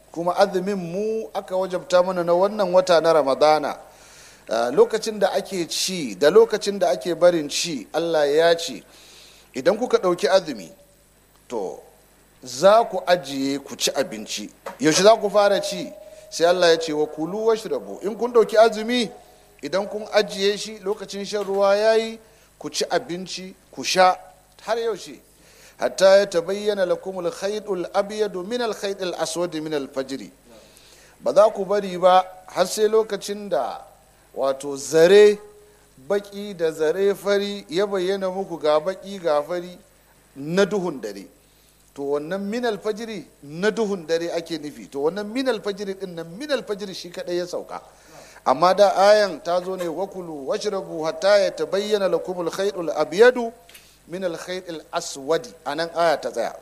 kuma azumin mu aka wajabta mana na wannan wata na ramadana lokacin da ake ci da lokacin da ake barin ci allah ya ce idan kuka ɗauki azumi to za ku ajiye ku ci abinci yaushe za ku fara ci sai allah ya ce wa kulu washrabu in kun ɗauki azumi idan kun ajiye shi lokacin shan ruwa ya yi ku ci abinci ku sha har yaushe hatta ya tabayyana lakum al-khaytul abyad min al-khaytil aswad min al-fajr ba za ku bari ba har sai lokacin da wato zare baki da zare fari ya bayyana muku ga baki ga fari na duhun dare to wannan min alfajiri na duhun dare ake nufi to wannan min alfajiri din nan min alfajiri shi kadai ya sauka amma da ayan ta zo ne wakulu washrabu hatta ya tabayyana lakum al-khaytul abyadu min al-khaytil aswadi anan aya ta tsaya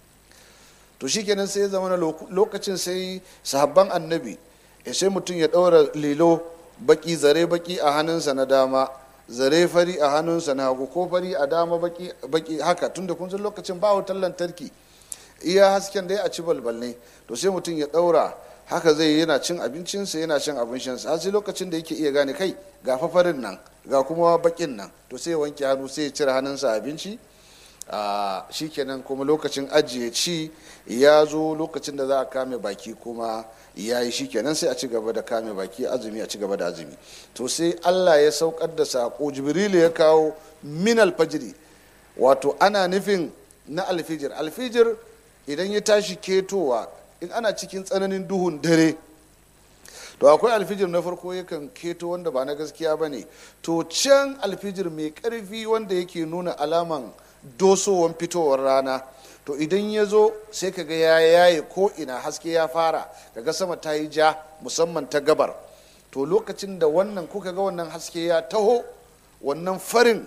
to shikenan sai ya zama lokacin sai sahabban annabi sai mutum ya daura lilo baki zare baki a hannunsa na dama zare fari a hannunsa na hagu ko fari a dama baki baki haka tunda kun san lokacin ba wutar lantarki iya hasken dai a ci balbal ne to sai mutum ya daura haka zai yana cin abincinsa yana cin abin shansa har sai lokacin da yake iya gane kai ga fafarin nan ga kuma bakin nan to sai ya wanke hannu sai ya cire hannunsa abinci a shikenan kuma lokacin ajiye ci ya zo lokacin da za a kame baki kuma ya yi shikenan sai a ci gaba da kame baki azumi a ci gaba da azumi to sai allah ya saukar da sako jibrilu ya kawo min alfajiri wato ana nufin na alfijir alfijir idan ya tashi ketowa in ana cikin tsananin duhun dare to akwai alfijir na farko yakan keto wanda ba na gaskiya ba ne to can alfijir mai karfi wanda yake nuna alaman dosowan fitowar rana to idan ya zo sai kaga ya yaye ko ina haske ya fara kaga sama ta yi ja musamman ta gabar to lokacin da wannan kuka ga wannan haske ya taho wannan farin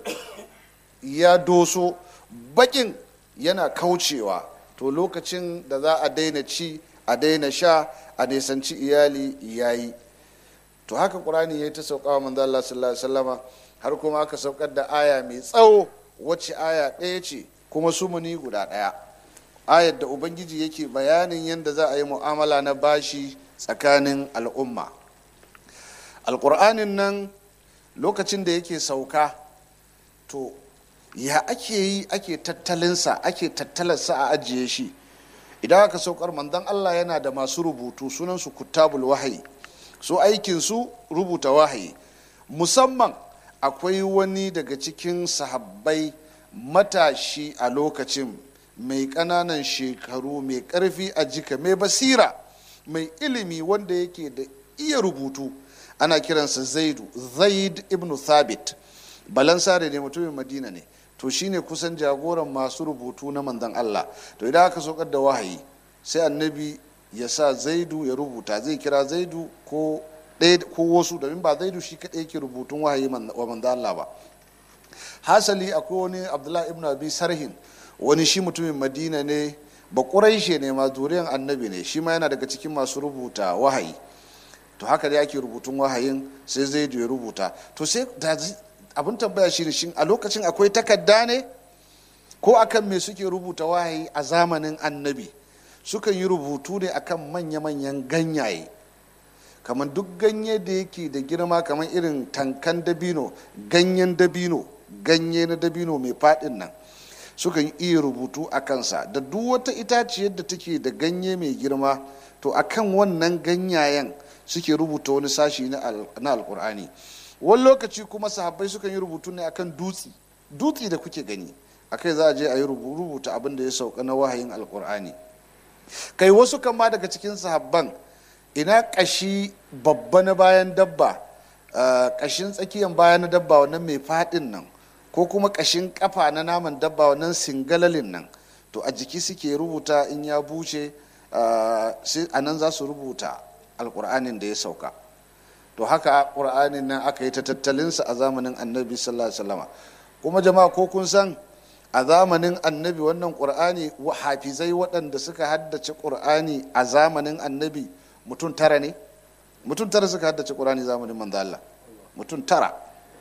ya doso bakin yana kaucewa to lokacin da za a daina ci a daina sha a nisanci iyali yayi to haka ƙur'ani ya yi ta sauƙawa manzo Allah sallallahu alaihi wasallama har kuma aka saukar da aya mai tsawo wacce aya ɗaya ce kuma sumuni guda ɗaya ayar da ubangiji yake bayanin yadda za a yi mu'amala na bashi tsakanin al'umma alƙur'anin nan lokacin da yake sauka to ya ake yi ake tattalinsa ake tattalarsa a ajiye shi idan aka saukar manzon allah yana da masu rubutu sunansu kutabul wahayi su aikinsu rubuta wahayi musamman akwai wani daga cikin sahabbai matashi a lokacin mai ƙananan shekaru mai ƙarfi a jika mai basira mai ilimi wanda yake da iya rubutu ana kiransa zaidu zaid ibn thabit balansare ne mutumin madina ne to shine kusan jagoran masu rubutu na manzon allah to idan aka saukar da wahayi sai annabi ya sa zaidu ya rubuta zai kira zaidu ko ɗaya ko wasu domin ba zaidu shi kaɗai yake rubutun wahayi wa manzo Allah ba hasali akwai wani abdullahi ibn abi sarhin wani shi mutumin madina ne ba ƙuraishe ne ma zuriyan annabi ne shi ma yana daga cikin masu rubuta wahayi to haka dai ake rubutun wahayin sai zaidu ya rubuta to sai abin tambaya shi ne shin a lokacin akwai takarda ne ko akan me suke rubuta wahayi a zamanin annabi sukan yi rubutu ne akan manya-manyan ganyaye kamar duk ganye da yake da girma kamar irin tankan dabino ganyen dabino ganye na dabino mai faɗin nan sukan iya rubutu a kansa da duk wata itaciyar da take da ganye mai girma to akan wannan ganyayen suke rubuta wani sashi na alkur'ani wani lokaci kuma sahabbai sukan yi rubutu ne akan dutse dutse da kuke gani akai za a je a yi rubuta abin da ya sauka na wahayin alkur'ani kai wasu kama daga cikin sahabban ina kashi babba na bayan dabba kashin tsakiyan bayan na dabba wannan mai fadin nan ko kuma kashin kafa na naman dabba wannan singalalin nan to a jiki suke rubuta in ya buce a nan za su rubuta alkur'anin da ya sauka to haka ƙur'anin nan aka yi ta tattalinsa a zamanin annabi sallallahu alaihi wasallama kuma jama'a ko kun san a zamanin annabi wannan ƙur'ani hafizai waɗanda suka haddace ƙur'ani a zamanin annabi mutum tara ne mutum tara suka haddace ƙur'ani zamanin manzo Allah mutum tara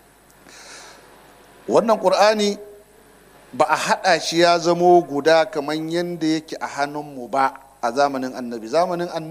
wannan ƙur'ani ba a haɗa shi ya zamo guda kamar yadda yake a hannunmu ba a zamanin annabi zamanin annabi